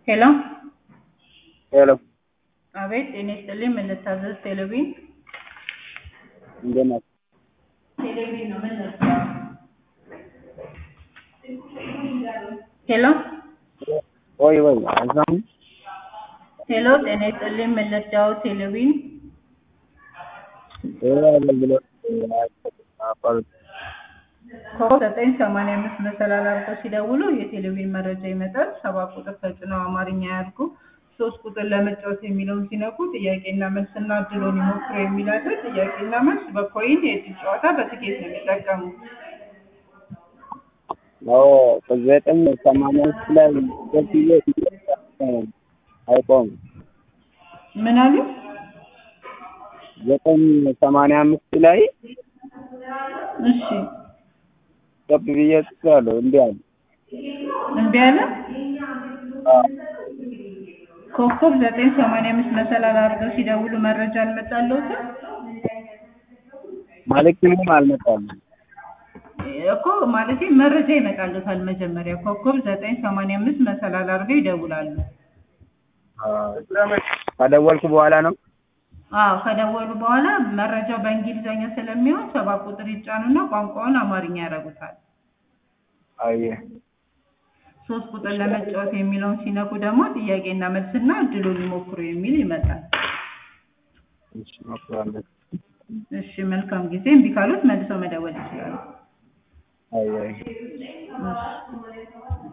ሄሎ ሄሎ አቤት ጤና ይስጥልኝ ምን ልታዘዝ ቴሌቪዥን እንደት ናችሁ? ቴሌቪዥን ነው ምን ልርዳው ሄሎ ወይ ወይ አልሰማሁም። ሄሎ ጤና ይስጥልኝ ምን ልርዳው ቴሌቪዥን ይሄ አገልግሎት አቋርጥ ኮከብ ዘጠኝ ሰማንያ አምስት መሰላል አድርገው ሲደውሉ የቴሌቪዥን መረጃ ይመጣል። ሰባት ቁጥር ተጭነው አማርኛ ያድርጉ። ሶስት ቁጥር ለመጫወት የሚለውን ሲነኩ ጥያቄና መልስና እድሎን ይሞክሩ የሚል አለ። ጥያቄና መልስ በኮይን የእድል ጨዋታ በትኬት ነው የሚጠቀሙት። አዎ ከዘጠኝ ሰማንያ አምስት ላይ ገብቼ አይቆምም። ምን አሉ? ዘጠኝ ሰማንያ አምስት ላይ እሺ ገብ ብዬ ጽፌያለሁ። እንዲህ አለ እምቢ አለ። ኮከብ ዘጠኝ ሰማንያ አምስት መሰላል አድርገው ሲደውሉ መረጃ አልመጣለሁትም ማለት ምንም አልመጣም። እኮ ማለቴ መረጃ ይመጣልታል። መጀመሪያ ኮከብ ዘጠኝ ሰማንያ አምስት መሰላል አድርገው ይደውላሉ። ከደወልኩ በኋላ ነው። አዎ ከደወሉ በኋላ መረጃው በእንግሊዘኛ ስለሚሆን ሰባት ቁጥር ይጫኑና ቋንቋውን አማርኛ ያደርጉታል። አየህ ሶስት ቁጥር ለመጫወት የሚለውን ሲነኩ ደግሞ ጥያቄና መልስና እድሉን ይሞክሩ የሚል ይመጣል። እሺ እሞክራለሁ። እሺ መልካም ጊዜ። እምቢ ካሉት መልሰው መደወል ይችላሉ። አየህ እሺ